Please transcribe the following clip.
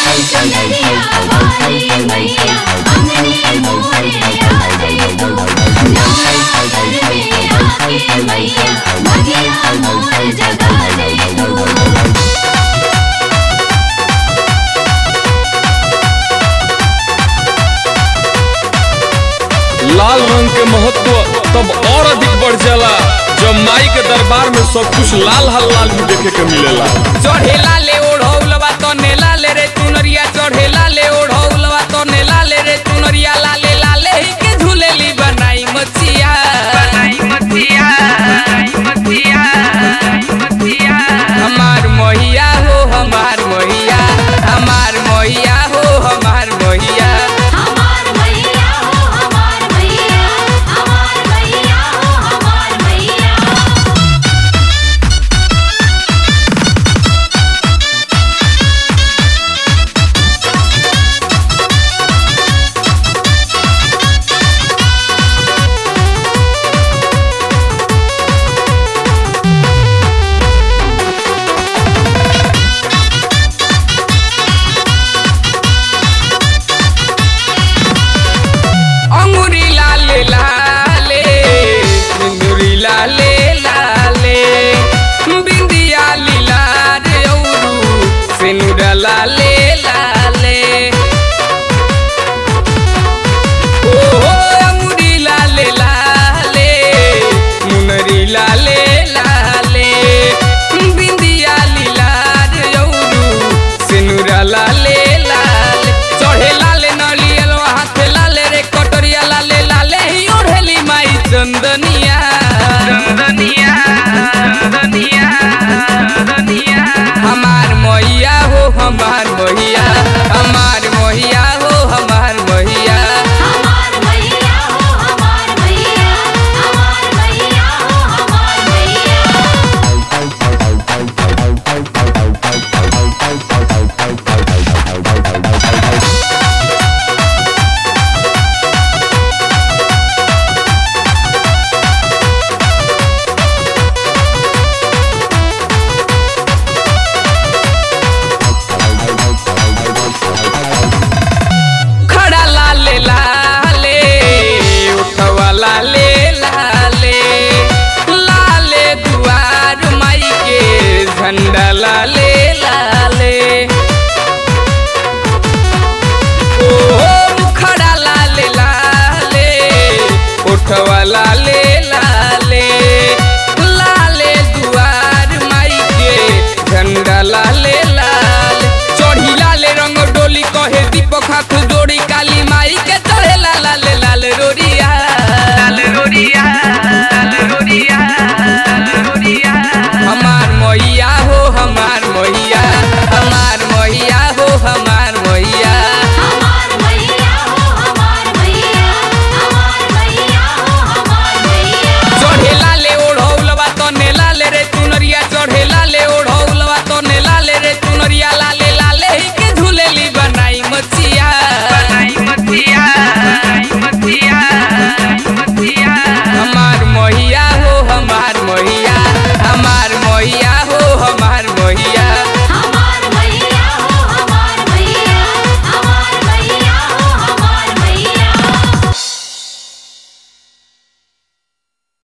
चंदरिया वाली मैया अंगने मोरे आ जाई तू नवरात्र में आके मैया भगिया मोर जगा जाई तू लाल रंग के महत्व तब और अधिक बढ़ जाला जब माई के दरबार में सब कुछ लाल हल लाल भी देखे के मिलेला चढ़ेला ले ओढ़ौलवा तो नेला ले रे चुनरिया चढ़ेला ले ओढ़ौलवा तो नेला ले रे चुनरिया लाले लाले ही के झूलेली बनाई मचिया बनाई मचिया बनाई मचिया मचिया हमार मोहिया हो हमार मोहिया हमार मोहिया हो हमार मोहिया हमार मैया हो हमार मैया हमार मैया हो हमार मैया अंगूरी लाले लाले अंगूरी लाले लाले बिंदिया लीला रे औरू सिनुरा लाले लाले ओ अंगूरी लाले लाले मुनरी लाले लाले बिंदिया लीला रे औरू सिनुरा लाले लाले चढ़े लाले नलियल हाथे लाले रे कटोरिया लाले लाले ही ओढ़ेली माई चंदनिया चंदनिया चंदनिया चंदनिया हमार मैया हो हमार मैया